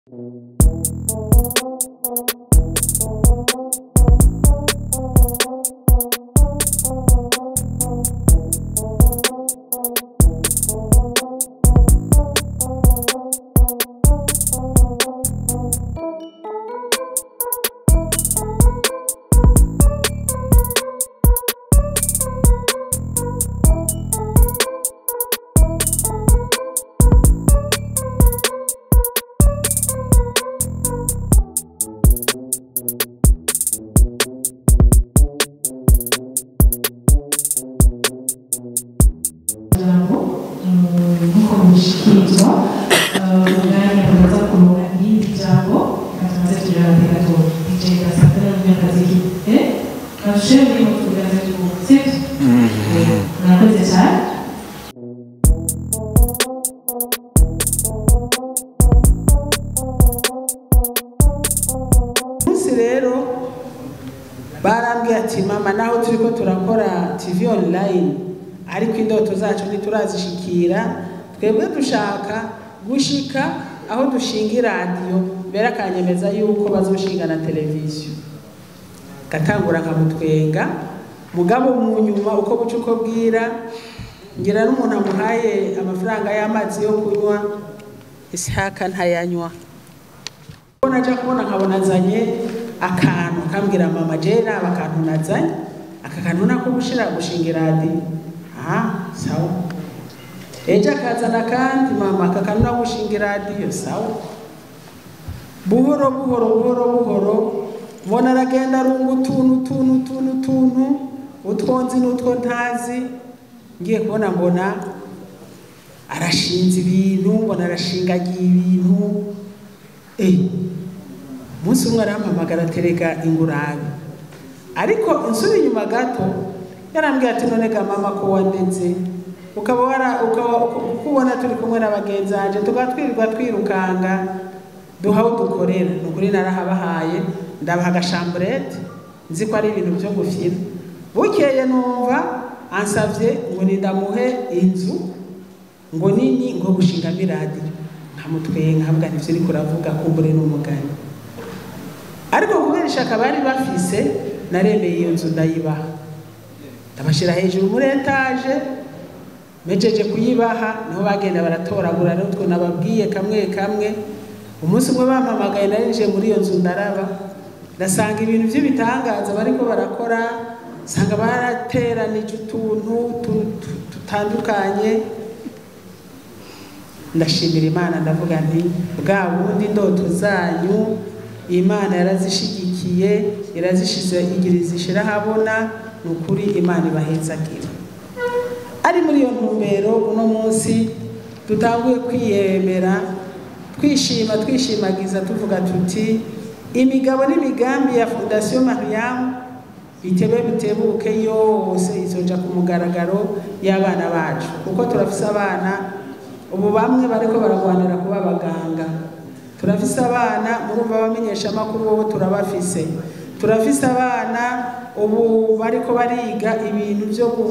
ijambo nk'uko bishikirizwa umwanya umaze kuronka irindi jambo reka tumaze turababwira ngo DJ Gasakara n'umunyakazi eh kashe muri mu tugaze tu sibyo murakoze cyane munsi rero barambwiye ati mama naho turi ko turakora tv online ariko indoto zacu ntiturazishikira twebwe dushaka gushika aho dushinga iradiyo mbere akanyemeza yuko bazoshinga na televiziyo gatangura nkamutwenga mugabo mu nyuma uko buca uko bwira ngira n'umuntu amuhaye amafaranga y'amazi yo kunywa isihaka ntayanywa ko naja kubona nkabona azanye akantu akambwira mama je naba akantu nazanye aka kantu nako gushira gushinga iradiyo aha sawa ejo akazana kandi mama aka kantu nako gushinga iradiyo sawa buhoro buhoro buhoro buhoro mbona aragenda arunga utuntu utuntu utuntu utuntu utwo nzi n'utwo ntazi ngiye kubona mbona arashinze ibintu mbona arashingagiye ibintu eh umunsi umwe arampamagara atereka ingurabe ariko insura inyuma gato yarambwiye ati none ga mama ko wandetse ukaba wara ukaba ukubona turi kumwe na bagenzi banje tukaba twirirwa twirukanga duha aho dukorera ni ukuri narahabahaye ndabaha agashamburete nzi ko ari ibintu byo gufira bukeye numva ansabye ngo nindamuhe inzu ngo nini ngo gushingamo iradiyo nkamutwenga nkavuga ntivyo uriko uravuga kumbure n'umugani ariko kubera ishaka bari bafise naremeye iyo nzu ndayibaha ndabashira hejuru muri etaje mejeje kuyibaha niho bagenda baratoragura rero utwo nababwiye kamwe kamwe umunsi umwe bampamagaye narinjiye muri iyo nzu ndaraba ndasanga ibintu by'ibitangaza bariko barakora nsanga barateranije utuntu tu- tu- dutandukanye ndashimira imana ndavuga nti bwa bundi indoto zanyu imana yarazishigikiye irazishize igira izishira habona ni ukuri imana ibahezagira ari muri iyo ntumbero uno munsi dutanguye kwiyemera twishima twishimagiza tuvuga tuti imigabo n'imigambi ya fondasiyo mariyamu bitebe bitebuke yose izoja ku mugaragaro y'abana bacu kuko turafise abana ubu bamwe bariko baragwanira kuba abaganga turafise abana murumva abamenyesha amakuru wowe turabafise turafise abana ubu bariko bariga ibintu vyo ku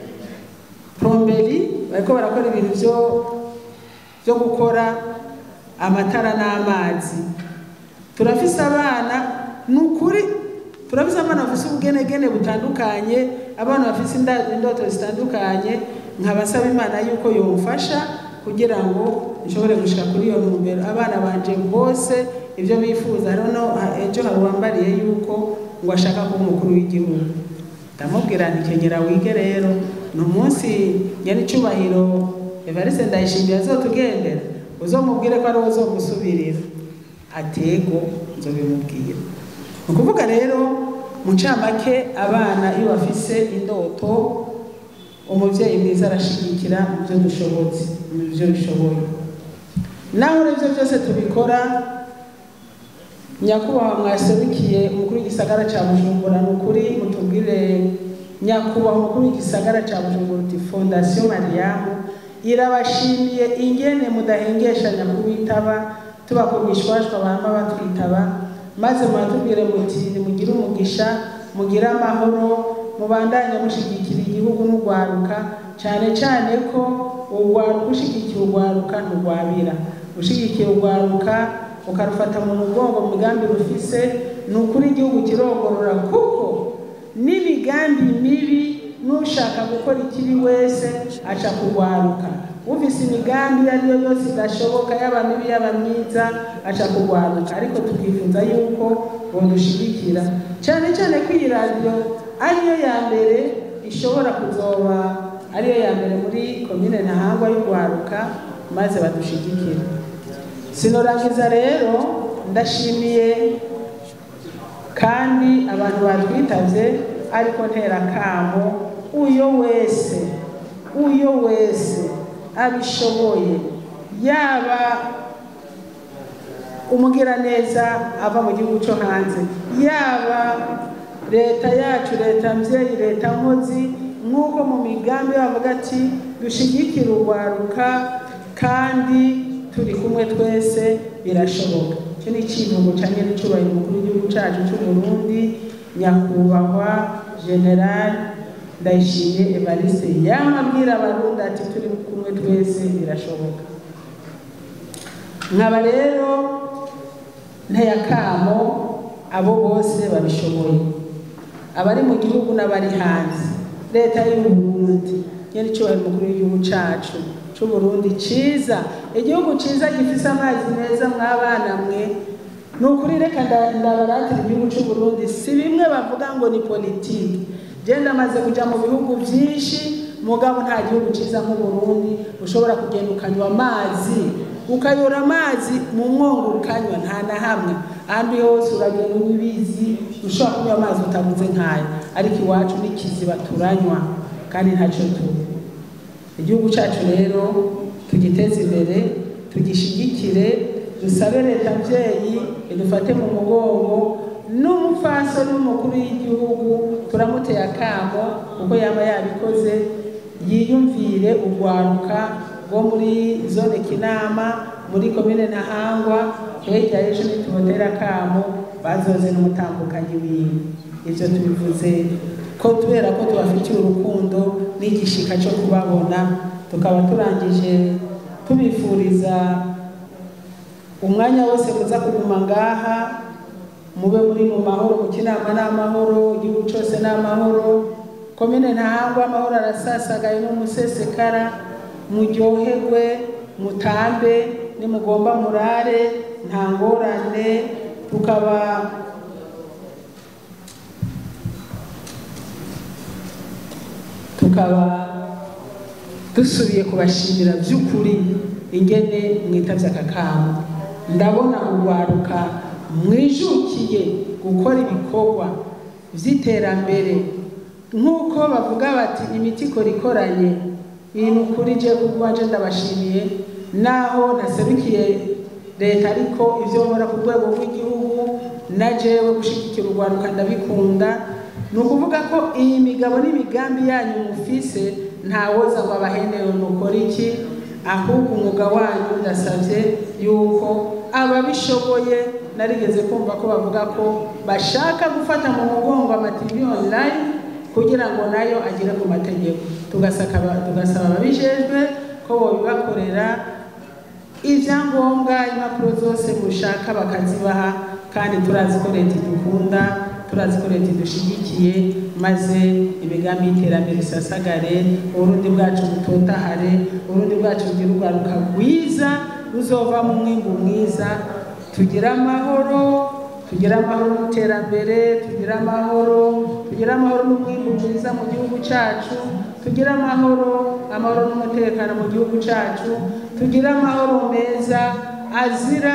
plomberi bariko barakora ibintu vyo vyo gukora amatara n'amazi turafise abana ni ukuri turafise abana bafise ubugenegene butandukanye abana bafise inda- indoto zitandukanye nkabasaba imana yuko yomfasha kugira ngo nshobore gushika kuri iyo ntumbero abana banje bose ibyo bifuza rero no ha- ejo hari uwambariye yuko ngo ashaka kuba umukuru w'igihugu ndamubwira nti kenyera wige rero ni umunsi nyir'icyubahiro evariste ndayishimiye azotugendera uzomubwire ko ari we uzomusubirira atego nzobimubwira ni ukuvuga rero mu ncamake abana iyo bafise indoto umubyeyi mwiza arashigikira mu byo dushobotse mu byo bishoboye naho ibyo byose tubikora nyakubahwa mwaserukiye umukuru w'igisagara cya bujumbura ni ukuri mutubwire nyakubahwa umukuru w'igisagara cya bujumbura uti fondasiyo mariyamu irabashimiye ingene mudahengeshanya kubitaba tubakubishwashwa bama batwitaba maze muratubwire muti nimugire umugisha mugire amahoro mubandanye mushigikira igihugu n'urwaruka cyane cyane ko urwaruka ushigikiye urwaruka nturwabira ushigikiye urwaruka ukarufata mu mugongo mu migambi rufise ni ukuri igihugu kirongorora kuko n'imigambi mibi n'ushaka gukora ikibi wese aca kugwaruka ufise imigambi iyo ariyo yose idashoboka yaba mibi yaba myiza aca kugwaruka ariko tukifuza yuko bodushigikira cyane cyane ko iyi radiyo ariyo ya mbere ishobora kuzoba ariyo ya mbere muri komine ntahangwa y'ugwaruka maze badushigikira sinorangiza rero ndashimiye kandi abantu batwitavye ariko ntera kamo uyo wese uyo wese abishoboye yaba umugiraneza ava mu gihugu cyo hanze yaba leta yacu leta mvyeyi leta nkozi nk'uko mu migambi bavuga ati dushigikire urwaruka kandi turi kumwe twese birashoboka icyo ni ikivugo cya nyir'icyubahiro umukuru w'igihugu cyacu cy'u Burundi nyakubahwa general ndayishimiye evariste yamabwira abarundi ati turi kumwe twese birashoboka nkaba rero nteye akamo abo bose babishoboye abari mu gihugu n'abari hanze leta y'u Burundi nyir'icyubahiro umukuru w'igihugu cyacu cy'u Burundi ciza igihugu ciza gifise amazi meza mw'abana mwe ni ukuri reka ndabaratira igihugu cy'u Burundi si bimwe bavuga ngo ni politiki genda amaze kujya mu bihugu byinshi mugabo nta gihugu cyiza nk'uburundi ushobora kugenda ukanywa amazi ukayora amazi mu mwongo ukanywa nta na hamwe ahandi hose uragenda ubizi ushobora kunywa amazi utabuze nk'aya ariko iwacu n'ikiziba turanywa kandi ntacyo tuba igihugu cyacu rero tugiteze imbere tugishigikire dusabe leta mbyeyi idufate mu mugongo n'umufaso n'umukuru w'igihugu turamuteye akamo kuko yaba yabikoze yiyumvire urwaruka rwo muri zone kinama muri komine ntahangwa hirya y'ejo nitubotera akamo bazoze n'umutambukanyi wiwe ibyo tubivuze ko kubera ko tubafitiye urukundo n'igishika cyo kubabona tukaba turangije tubifuriza umwanya wose muza kuguma ngaha mube muri mu mahoro mu kinama n'amahoro igihugu cyose n'amahoro komine ntahangwa amahoro arasasagaye n'umusesekara muryoherwe mutambe nimugomba murare nta ngorane tukaba tukaba dusubiye kubashimira by'ukuri ingene mwitavye aka kamo ndabona urwaruka mwijukiye gukora ibikorwa vy'iterambere nk'uko bavuga bati imiti ikora ikoranye iyi ni ukuri je kubwanje ndabashimiye naho naserukiye leta ariko ivyo nkora ku rwego rw'igihugu na jewe gushigikira urwaruka ndabikunda ni ukuvuga ko iyi migabo n'imigambi yanyu mufise ntawoza ngo abahenewe mukora iki ahubwo umwuga wanyu ndasabye yuko ababishoboye narigeze kumva ko bavuga ko bashaka gufata mu mugongo amativi online kugira ngo nayo agere ku mategeko tugasaba ababijejwe ko bobibakorera ibyangombwa impapuro zose mushaka bakazibaha kandi turazi ko leta idukunda turazi ko leta idushigikiye maze imigambi y'iterambere isasagare uburundi bwacu butotahare uburundi bwacu bugira urwaruka rwiza ruzova mu mwimbu mwiza tugire amahoro tugire amahoro n'iterambere tugire amahoro tugire amahoro n'umwimbu mwiza mu gihugu cyacu tugire amahoro amahoro n'umutekano mu gihugu cyacu tugire amahoro meza azira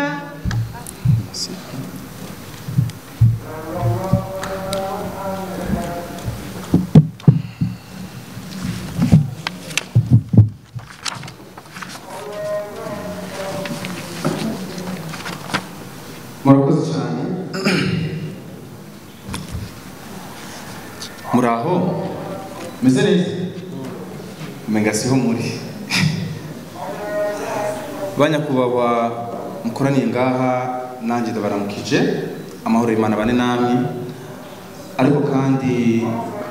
murakoze cyane muraho meze neza umenga siho muri banyakubahwa mukoraniye ngaha nanjye ndabaramukije amahoro y'imana bane namwe ariko kandi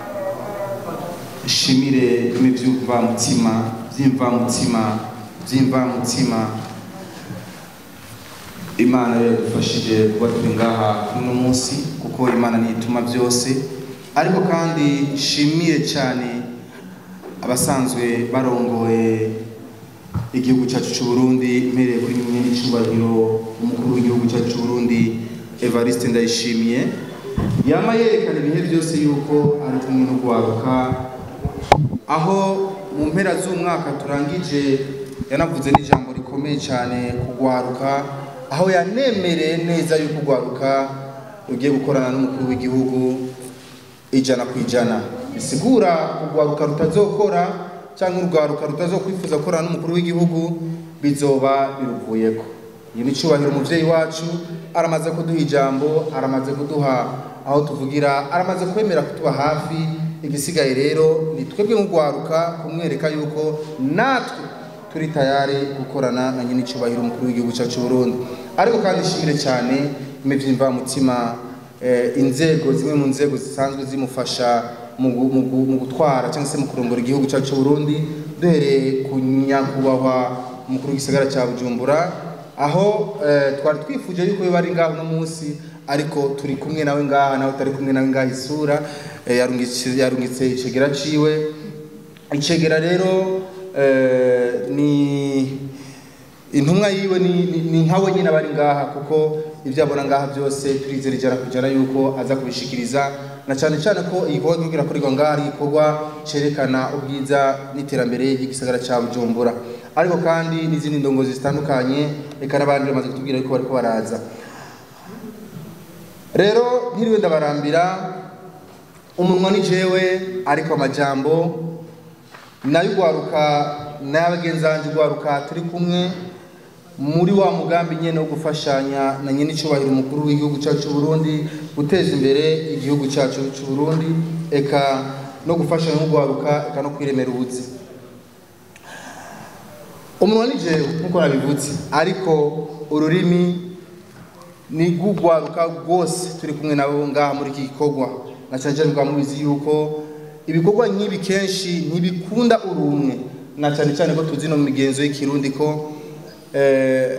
shimire bimwe by'imvamutima by'imvamutima by'imvamutima imana yadufashije kuba turi ngaha kuri uno munsi kuko imana niyituma byose ariko kandi nshimiye cyane abasanzwe barongoye igihugu cyacu cy'u Burundi mpereye kuri nyine icyubahiro umukuru w'igihugu cyacu cy'u Burundi Evariste Ndayishimiye yama yerekana ibihe byose yuko ari kumwe no guharuka aho mu mpera z'umwaka turangije yanavuze n'ijambo rikomeye cyane kugwaruka aho yanemereye neza yuko ugwaruka ugiye gukorana n'umukuru w'igihugu ijana ku ijana bisigura urwaruka rutazokora cyangwa urwaruka rutazokwifuza gukorana n'umukuru w'igihugu bizoba biruvuyeko iyi ni cyubahiro umubyeyi wacu aramaze kuduha ijambo aramaze kuduha aho tuvugira aramaze kwemera kutuba hafi igisigaye rero ni twebwe nk'urwaruka kumwereka yuko natwe turi tayari gukorana na nyine icyubahiro umukuru w'igihugu cyacu Burundi ariko kandi ishimire cyane imivimvamutima eh, inzego zimwe mu nzego zisanzwe zimufasha mu gu- mu gu- mu gutwara cyangwa se mu kurongora igihugu cyacu Burundi duhereye ku nyakubahwa umukuru w'igisagara cya Bujumbura aho eh, twari twifuje yuko biba ari ngaho uno munsi ariko turi kumwe nawe ngaha nawe utari kumwe nawe ngaha isura eh, yarungitse yarungitse icegera ciwe icegera rero eh, ni intumwa yiwe ni, ni, ni nkawe nyine abari ngaha kuko ibyo abona ngaha byose turizera ijana ku ijana yuko aza kubishikiriza na cyane cyane ko igikorwa kiriko kirakorerwa ngaha ari igikorwa cerekana ubwiza n'iterambere ry'igisagara ca bujumbura ariko kandi n'izindi ndongozi zitandukanye eka n'abandi bamaze kutubwira yuko bariko baraza rero ntiriwe ndabarambira umunwa ni jewe ariko amajambo nayo ugwaruka n'abagenzi banjye ugwaruka turi kumwe muri wa mugambi nyene wo gufashanya na nyene icyubahiro umukuru w'igihugu cyacu cy'u Burundi guteza imbere igihugu cyacu cy'u Burundi eka no gufashanya n'ugwaruka eka no kwiremera ubuzi umunwa ni jewe nkuko nabivutse ariko ururimi ni gugwaruka rwose turi kumwe nabo ngaha muri iki gikorwa na cyane cyane bwa mubizi yuko ibikorwa nk'ibi kenshi ntibikunda urumwe na cyane cyane ko tuzi no mu migenzo y'ikirundi ko eh,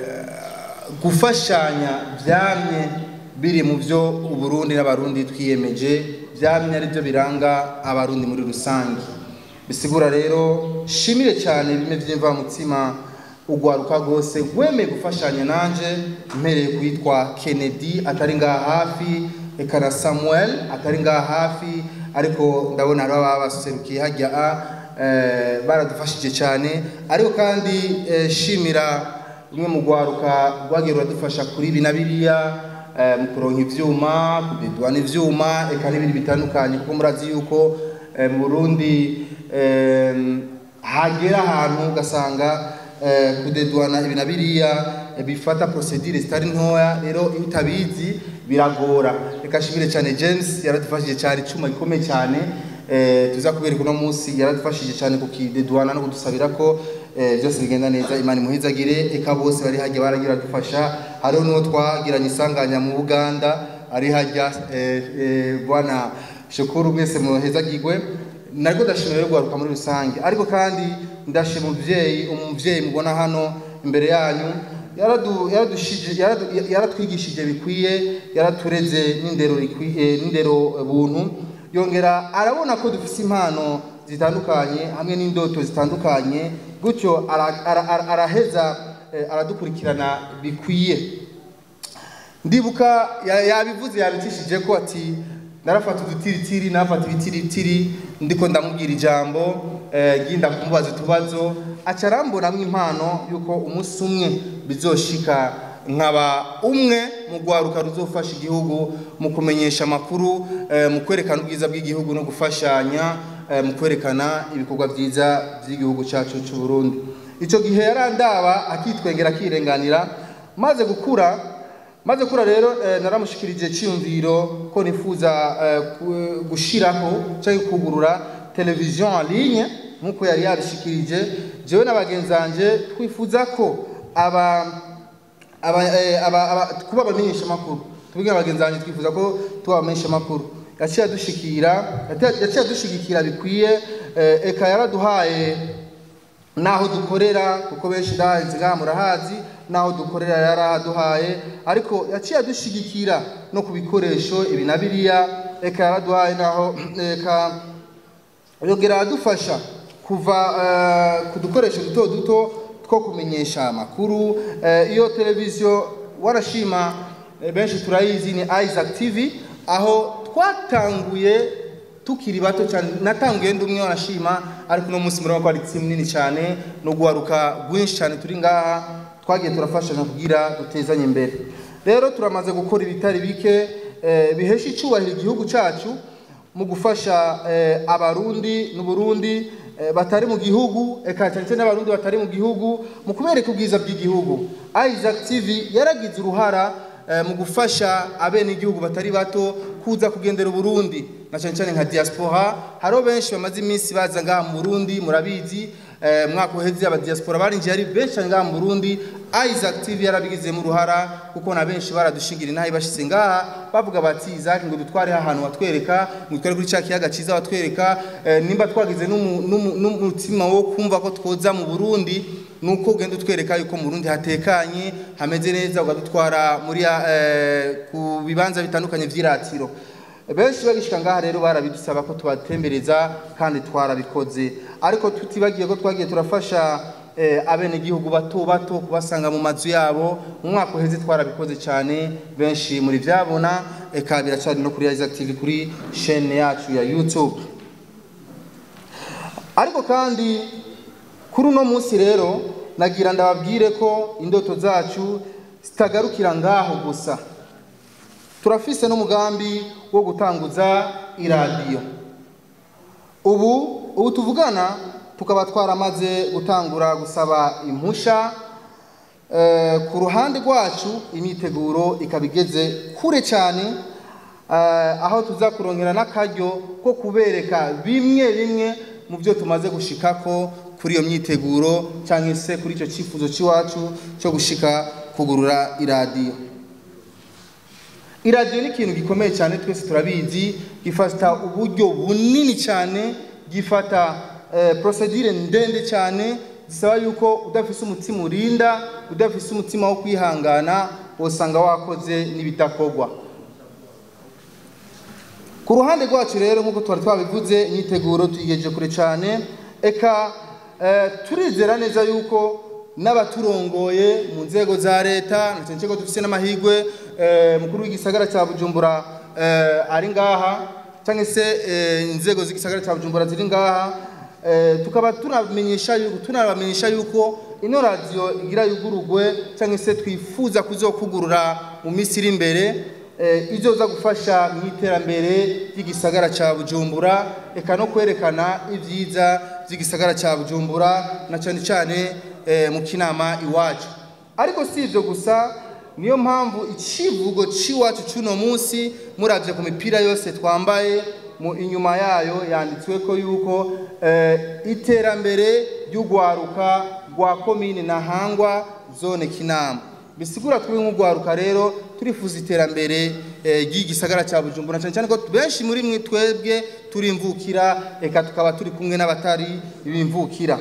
gufashanya byamye biri mu byo uburundi n'abarundi twiyemeje byamye ari byo biranga abarundi muri rusange bisigura rero shimire cyane bimwe by'imvamutima ugwaruka rwose rwemeye gufashanya nanje mpereye kwitwa kennedy atari ngaha hafi eka na samuel atari ngaha hafi ariko ndabona hariho ababa baserukiye hajya a eh, baradufashije cyane ariko kandi eh, shimira rumwe mu rwaruka rwagiye ruradufasha kuri ibi na biriya eh, mu kuronka ivyuma kudedwana ivyuma eka n'ibindi bitandukanye kuko murazi yuko eh, mu burundi eh, hagera ahantu ugasanga eh, kudedwana ibi na biriya eh, bifata procedure zitari ntoya rero iyo utabizi biragora reka shimire cyane James yaradufashije cyane icuma gikomeye cyane eh, tuza kubereka uno munsi yaradufashije cyane kukidedwana no kudusabira ko eh, byose bigenda neza imana imuhizagire eka bose bari hajya baragira dufasha hariho n'uwo twagiranye isanganya mu Buganda ari hajya eh, eh, bwana shukuru mwese muhezagirwe nariko ndashimira rero guharuka muri rusange ariko kandi ndashima umuvyeyi umuvyeyi mubona hano imbere yanyu yaradu- yaradushije- yaradu- yaratwigishije bikwiye yaratureze n'indero rikwiye n'indero buntu yongera arabona ko dufise impano zitandukanye hamwe n'indoto zitandukanye gutyo ara- ara- ara- araheza eh, aradukurikirana bikwiye ndibuka ya- yabivuze yabicishije ko ati narafata udutiritiri nafata ibitiritiri ndiko ndamubwira ijambo eh, ginda kumubaza utubazo aca arambonamwo impano yuko umunsi umwe bizoshika nkaba umwe mu rwaruka ruzofasha igihugu mu kumenyesha amakuru eh, mu kwerekana ubwiza bw'igihugu no gufashanya eh, mu kwerekana ibikorwa byiza by'igihugu cyacu cy'u Burundi icyo gihe yarandaba akitwengera akirenganira maze gukura maze kura rero eh, naramushikirije cyiyumviro ko nifuza eh, ku- gushiraho cyangwa kugurura televiziyo en ligne nkuko yari yabishikirije jewe na bagenzi banje twifuza ko aba aba, eh, aba, aba kuba abamenyesha makuru tubwira bagenzi banje twifuza ko tuba abamenyesha makuru yaciye adushikira yaciye adushigikira bikwiye eh, eka yaraduhaye naho dukorera kuko benshi ndahazi ngaha murahazi naho dukorera yarahaduhaye ariko yaciye adushigikira no ku bikoresho ibi na biriya eka yaraduhaye naho eka yongera aradufasha kuva eh, ku dukoresho duto duto two kumenyesha amakuru Eh, iyo televiziyo warashima eh, benshi turayizi ni Isaac TV aho twatanguye tukiri bato cyane natanguye ndi umwe wanashima ariko uno munsi murabona ko ari timu nini cyane no guharuka rwinshi cyane turi ngaha twagiye turafashanya kugira dutezanye imbere rero turamaze gukora ibitari bike eh, bihesha icyubahiro igihugu cyacu mu gufasha eh, abarundi n'uburundi eh, batari mu gihugu eka cyane cyane n'abarundi batari mu gihugu mu kubereka ubwiza bw'igihugu Isaac TV yaragize uruhara eh, mu gufasha abenegihugu batari bato kuza kugendera uburundi na cyane cyane nka diaspora hariho benshi bamaze iminsi baza ngaha mu burundi murabizi eh, mwaka uheze aba diaspora barinjiye ari benshi cyane ngaha mu burundi Isaac TV yarabigizemo uruhara kuko na benshi baradushingira inaha ibashitse ngaha bavuga bati Isaac ngo dutware ahantu watwereka ngo dutware kuri cya kiyaga cyiza watwereka eh, nimba twagize n'umu- n'umu- n'umutima wo kumva ko twoza mu Burundi nuko ugenda utwereka yuko mu Burundi hatekanye hameze neza ugadutwara muri ya- eh, ku bibanza bitandukanye vy'iratiro benshi bagishika ngaha rero barabidusaba ko tubatembereza kandi twarabikoze ariko tutibagiye ko twagiye turafasha eh, abenegihugu bato bato kubasanga mu mazu yabo mu mwaka uheze twarabikoze cyane benshi muri vyabona eka biracari no kuri Isaac TV kuri chaîne yacu ya YouTube ariko kandi kuri uno munsi rero nagira ndababwire ko indoto zacu zitagarukira ngaho gusa turafise n'umugambi wo gutanguza iradiyo ubu ubu tuvugana tukaba twaramaze gutangura gusaba impusha Eh, ku ruhande rwacu imyiteguro ikaba igeze kure cyane eh, aho tuza kurongera n'akaryo ko kubereka bimwe bimwe mu byo tumaze gushikako kuri iyo myiteguro cyangwa se kuri icyo cyifuzo cy'iwacu cyo gushika kugurura iradiyo iradiyo ni ikintu gikomeye cyane twese turabizi gifata uburyo bunini cyane gifata eh, procedure ndende cyane zisaba yuko udafise umutima urinda udafise umutima wo kwihangana wosanga wakoze n'ibidakorwa ku ruhande rwacu rero nk'uko twari twabivuze imyiteguro tuyigejeje kure cyane eka eh, turizera neza yuko n'abaturongoye mu nzego za leta na cyane cyane ko dufise n'amahirwe eh, mukuru w'igisagara cya bujumbura eh, ari ngaha cyangwa se eh, inzego z'igisagara cya bujumbura ziri ngaha eh, tukaba tunamenyesha yuko tunabamenyesha yuko ino radiyo igira yugurugwe cyangwa se twifuza kuzokugurura mu minsi iri imbere eh, izoza gufasha mu iterambere ry'igisagara cya bujumbura eka no kwerekana ibyiza by'igisagara cya bujumbura na cyane cyane eh, mu kinama iwacu ariko si ibyo gusa niyo mpamvu icivugo cy'iwacu cy'uno munsi murabye ku mipira yose twambaye mu inyuma yayo yanditswe ko yuko eh, iterambere ry'ugwaruka rwa komine ntahangwa zone kinama bisigura turi nk'ugwaruka rero turifuza iterambere eh, ry'igisagara cya bujumbura cyane cyane ko benshi muri mwe twebwe turimvukira eka tukaba turi kumwe n'abatari bimvukira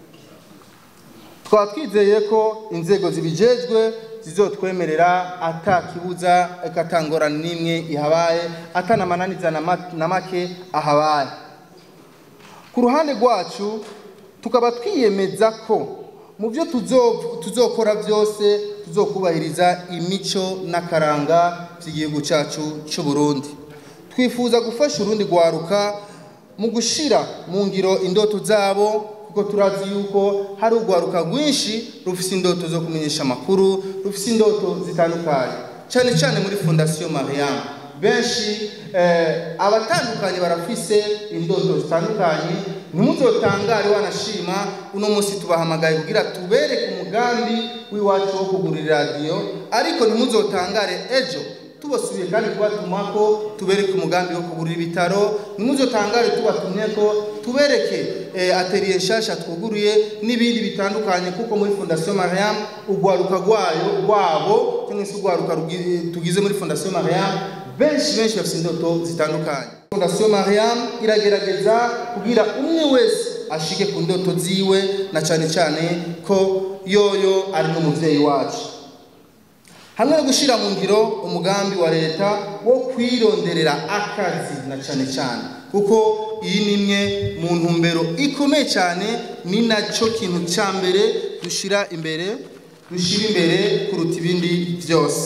twaba twizeye ko inzego zibijejwe zizotwemerera atakibuza eka atangorane n'imwe ihabaye atanamananiza na ma- na make ahabaye ku ruhande rwacu tukaba twiyemeza ko mu byo tuzo- tuzokora byose tuzokubahiriza imico n'akaranga by'igihugu cyacu cy'u Burundi twifuza gufasha urundi rwaruka mu gushira mu ngiro indoto zabo kuko turazi yuko hari urwaruka rwinshi rufise indoto zo kumenyesha amakuru rufise indoto zitandukanye cyane cyane muri fondasiyo mariam benshi eh, abatandukanye barafise indoto zitandukanye ntimuzotangare wanashima uno munsi tubahamagaye kugira tubereke umugambi w'iwacu wo kugura iradiyo ariko ntimuzotangare ejo tubasubiye kandi kubatumako tubereke umugambi wo kugurira ibitaro nimuzotangare tubatumye ko tubereke eh, atelier nshasha twuguruye n'ibindi bitandukanye kuko muri fondation mariam urwaruka rwayo rwabo cyangwa se urwaruka rugi- tugize muri fondation mariam benshi benshi bafite indoto zitandukanye fondation mariam iragerageza kugira umwe wese ashike ku ndoto ziwe na cyane cyane ko yoyo ari n'umubyeyi wacu hamwe no gushyira mu ngiro umugambi wa leta wo kwironderera akazi na cyane cyane kuko iyi ni imwe mu ntumbero ikomeye cyane ni nacyo kintu cya mbere dushyira imbere dushyira imbere kuruta ibindi byose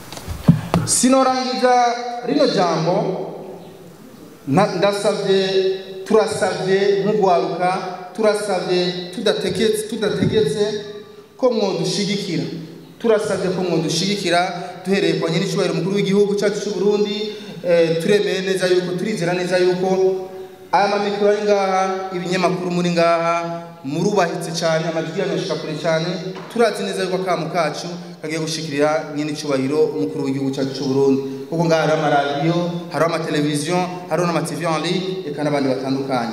sinorangiza rino jambo na- ndasabye turasabye nk'ugwaruka turasabye tudategetse tudategetse ko mwodushigikira turasabye ko mwodushigikira duhereye kwa nyir'icyubahiro umukuru w'igihugu cyacu cy'u Burundi eh, turemeye neza yuko turizera neza yuko aya mamikoro ari ngaha ibinyamakuru muri ngaha murubahitse cyane amajwi yanyu ashika kure cyane turazi neza yuko akamu kacu kagiye gushikirira nyir'icyubahiro umukuru w'igihugu cyacu cy'u Burundi kuko ngaha hariho amaradiyo hariho amateleviziyo hariho n'amativi en ligne eka n'abandi batandukanye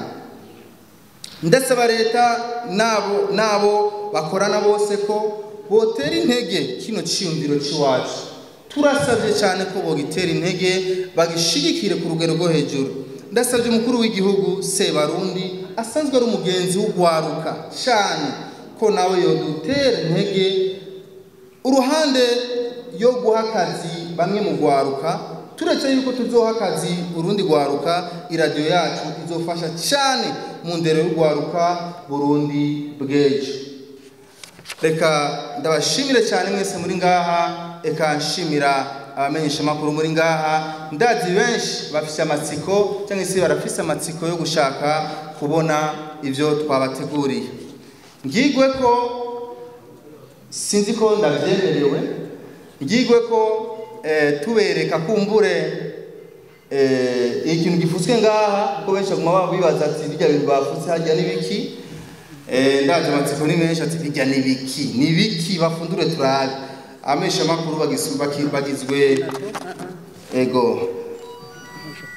ndasaba leta nabo nabo bakorana bose ko botera intege kino cyiyumviro cy'iwacu turasabye cyane ko bogitera intege bagishigikire ku rugero rwo hejuru ndasabye umukuru w'igihugu sebarundi asanzwe ari umugenzi w'ugwaruka cyane ko nawe yodutera intege uruhande yo guha akazi bamwe mu gwaruka turetse yuko tuzoha akazi urundi gwaruka iradiyo yacu izofasha cyane mu ndero y'ugwaruka burundi bw'ejo reka ndabashimire cyane mwese muri ngaha reka nshimira abamenyeshamakuru muri ngaha ndazi benshi bafise amatsiko cyangwa se barafise amatsiko yo gushaka kubona ibyo twabateguriye ngigwe ko sinzi ko ndabyemerewe ngigwe ko eh, tubereka kumbure eh, ikintu gifutswe ngaha ko benshi baguma baba bibaza ati birya bintu bafutse hajya n'ibiki eh, ndaje amatsiko ni menshi ati birya n'ibiki n'ibiki bafundure turabe amesha makuru bagizwe bagizwe ego